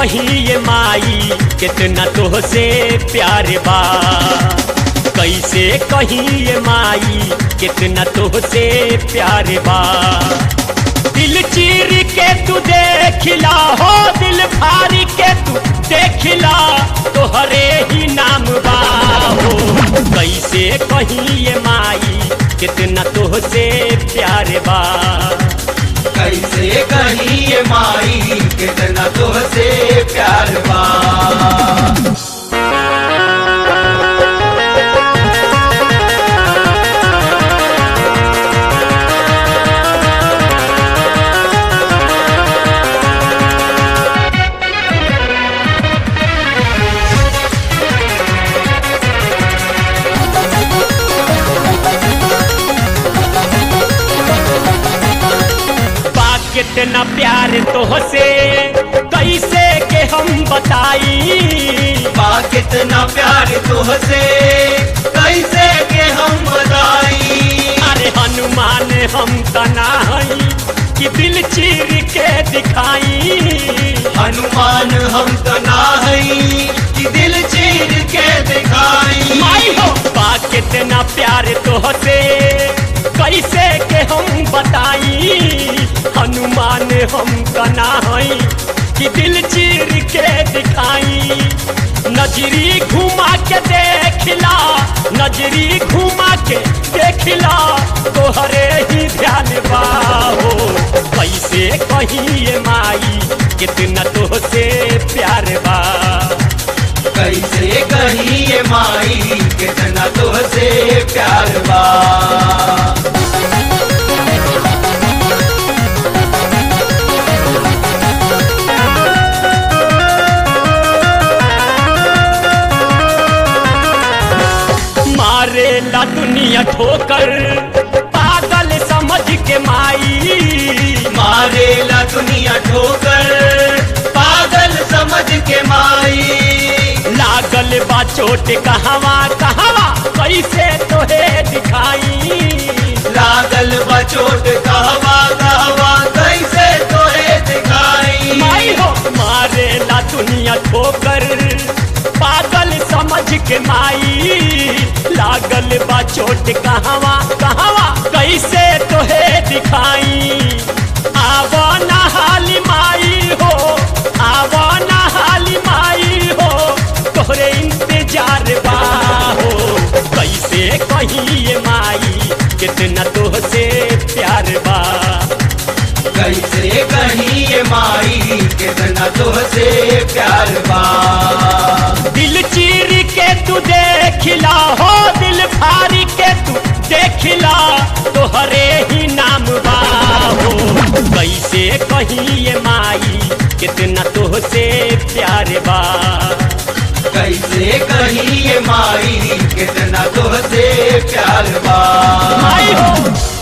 कहीं ये माई कितना तोहसे प्यार बा कैसे कहीं ये माई कितना तोहसे प्यार बा दिल चीर के तू देखिला हो दिल फारी के तू देखिला तोहरे ही नाम बा हो कैसे कहीं ये माई कितना तोहसे प्यार बा कैसे कहीं ये माई कितना तुझसे प्यार बा बा कितना प्यार तोहसे कैसे के हम बताई बा कितना प्यार तुझसे कैसे के हम बताई अरे हनुमान हम तना हई कि दिल चीर के दिखाई हनुमान हम तो ना हई कि दिल चीर के दिखाई माई हो बा कितना प्यार तोहसे कैसे के हम बताई हनुमान हम तना हई कि दिल चीर के दिखाई नजरी घुमा के देखला नजरी घुमा के देखला तोहरे ही ध्यान बाहो कैसे कहीं ये माई कितना तोहसे प्यार बा कैसे कहीं ये माई कितना तुझसे प्यार बा मारे ला दुनिया ठोकर पागल समझ के माई मारे ला दुनिया ठोकर पागल समझ के माई लागल बा चोट कहवा कहवा कैसे तोहे दिखाई लागल बचोट कहवा कहवा कैसे तोहे दिखाई माई हो मारे ला दुनिया ठोकर पागल समझ के माई लागल बा चोट कहवा कहवा कैसे तोहे दिखाई आवा नहाली माई हो आवा नहाली माई हो तोहरे इंतजार बा हो कैसे कहीं ये माई कितना तोहसे प्यार बा कैसे कहीं ये माई कितना तुझसे प्यार बा दिल चीर के तू देखिला हो दिल फारी के तू देखिला तोहरे ही नाम बा हो कैसे कहीं ये माई कितना तोहसे प्यार बा कैसे कहीं ये माई कितना तुझसे प्यार बा माई हो